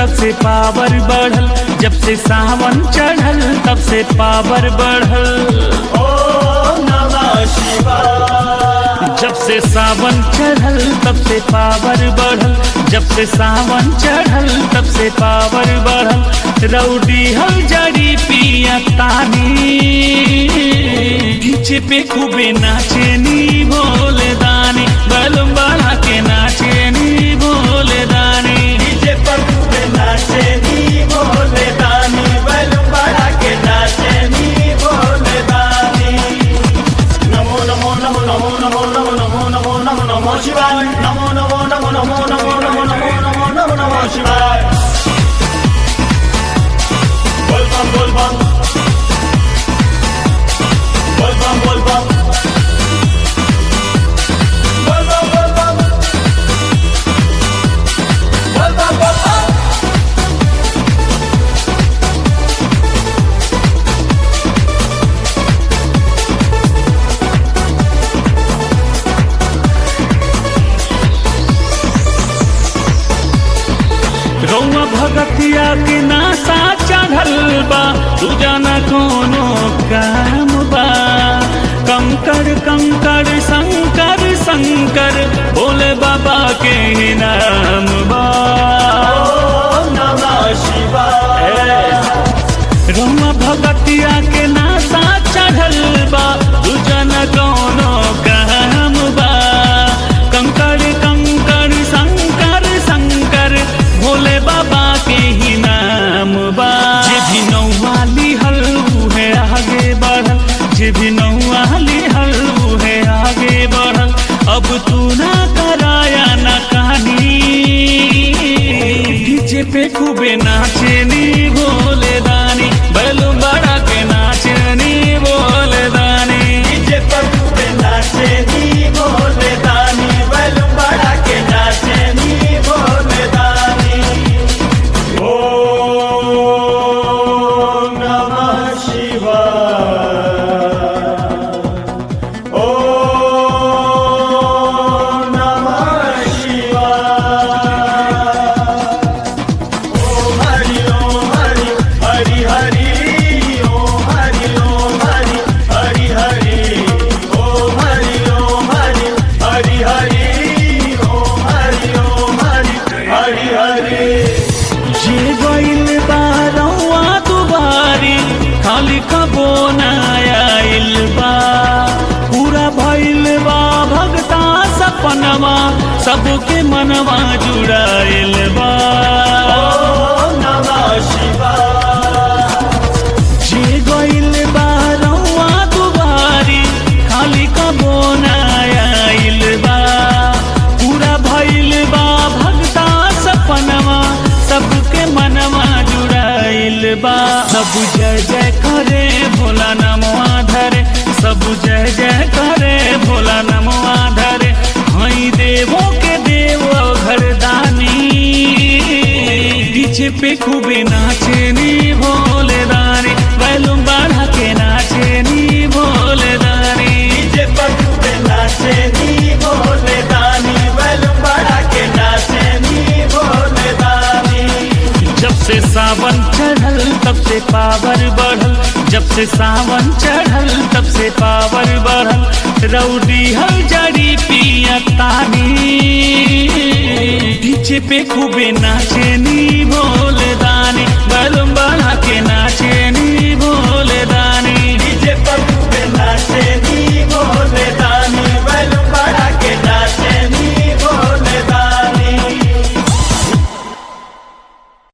तब से पावर बढ़ल जब से सावन चढ़ल तब से पावर बढ़ल ओम नमः शिवाय जब से सावन चढ़ल तब से पावर बढ़ल जब से सावन चढ़ल तब से पावर बढ़ल रौडी हल जड़ी पिया तानी डीजे पे खूबे नाचे नी भोले दानी बलुम बढ़ा के नाचे नी भोले दानी डीजे पर खूबे नाचे नी भोले दानी बैलूम बढ़ा के नाचे नी भोले दानी नमो नमो नमो नमो नमो नमो नमो नमो नमो नमो शिवाय नमो नमो नमो नमो नमो नमो नमो नमो नमो नमो शिवाय बोल बम बोल बम बोल बम बोल बम बोल बम बोल बम बोल बम बोल बम रौआ भगतिया के नासा चढ़ल बा तू जाना कोनो काम बा कंकर कंकर शंकर शंकर भोले बाबा के ही नाम बा ओम नमः शिवाय रौआ भगतिया के नासा चढ़ल बा तू जाना कोनो काम बा कंकर कंकर शंकर शंकर भोले बाबा के ही नाम बा जे भी नौवाली हल है आगे बढ़ल जे भी नौवाली हल है आगे बढ़ल अब तू ना कराया ना कहानी डीजे पे खूबे नाचे नी भोले दानी बैलूम बड़ा के नाचे नी भोले दानी डीजे पर खूबे नाचे नी भोले दानी बैलूम बढ़ा के नाचे नी भोले दानी ओम नमः शिवाय ओम नमः शिवाय ओम हरि ओम हरि हरि हरि ओम हरि ओम हरि हरि हरि ओम हरि ओम हरि हरि हरि ओम हरि ओम हरि हरि हरि जे गइल बारौआ दुबारी खाली कबो आइल बा पूरा भइल बा भगता सपनवा सबके मनवा जुड़ाइल बा ओम नमः शिवाय जे गइल बारौआ दुबारी खाली कबो आइल बा पूरा भइल बा भगता सपनवा सबके मनवा जुड़ाइल बा सब जय जय करे भोला नमवा धरे सब जय जय करे भोला नमवा धरे हई देवो के देव घरदानी पीछे पे खूबे नाचे नी भोले दानी बैलूम बढ़ा के नाचे नी भोले दानी डीजे पर खूबे नाचे नी भोले दानी बैलूम बढ़ा के नाचे नी भोले दानी जब से सावन चढ़ल तब से पावर बढ़ल जब से सावन चढ़ल तब से पावर बढ़ल रौडी हल जड़ी पिया तानी डीजे पे खूबे नाचे नी भोले दानी बैलूम